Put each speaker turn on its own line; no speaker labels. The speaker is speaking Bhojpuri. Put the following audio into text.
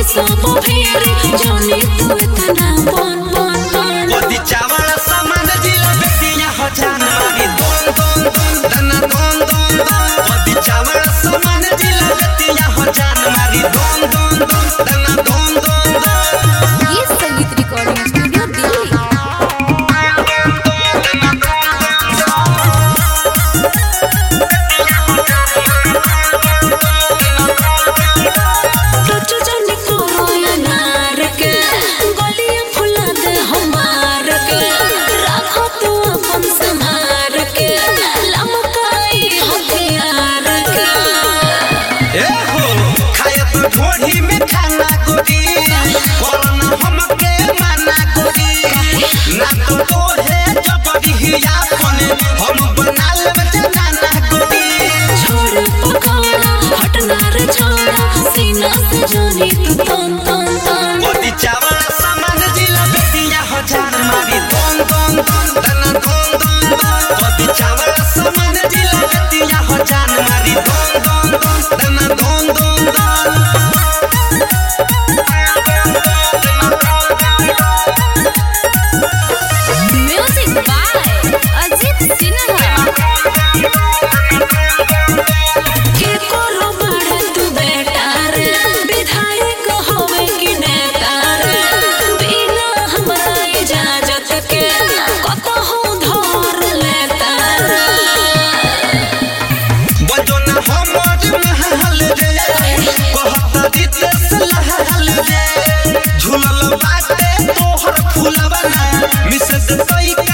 सब फेरी जानी तू इतना बन बन बन
मोदी चावल सामान जिला बेटिया हो जान मारी दोन दोन दोन धना दोन दोन दोन मोदी चावल सामान जिला बेटिया हो जान मारी दोन दोन दोन धना दोन दोन दोन
ये संगीत रिकॉर्डिंग स्टूडियो दिल्ली टच जाने को अनार के गलियां फुला दे हमार के राखो तू अपन संहार के लमकाई हथियार के
ए हो खाए तो ढोढ़ी में खाना गोरी बोलना हमके माना गोरी ना तो तोहे जबरी हिया पने हम बना लेब जनाना गोरी
छोड़ पकौड़ा हटना रे छोड़ा सीना से जानी तू तन तन तन
मोदी चावल सामान जिला बेटिया हो जान मारी दोन दोन दोन धना दोन दोन दोन मोदी चावल सामान जिला बेटिया हो जान मारी दोन दोन दोन धना दोन दोन दोन
म्यूजिक बाय अजीत सिन्हा के करो बड़े तू बेटा रे विधायक होवे कि नेता रे बिना हमरा इजाजत के कतहु धर लेता रे
बजो ना हमर महल रे कहत रितेश लहल रे झूलल बाटे तोहर फूलवा ना मिस कई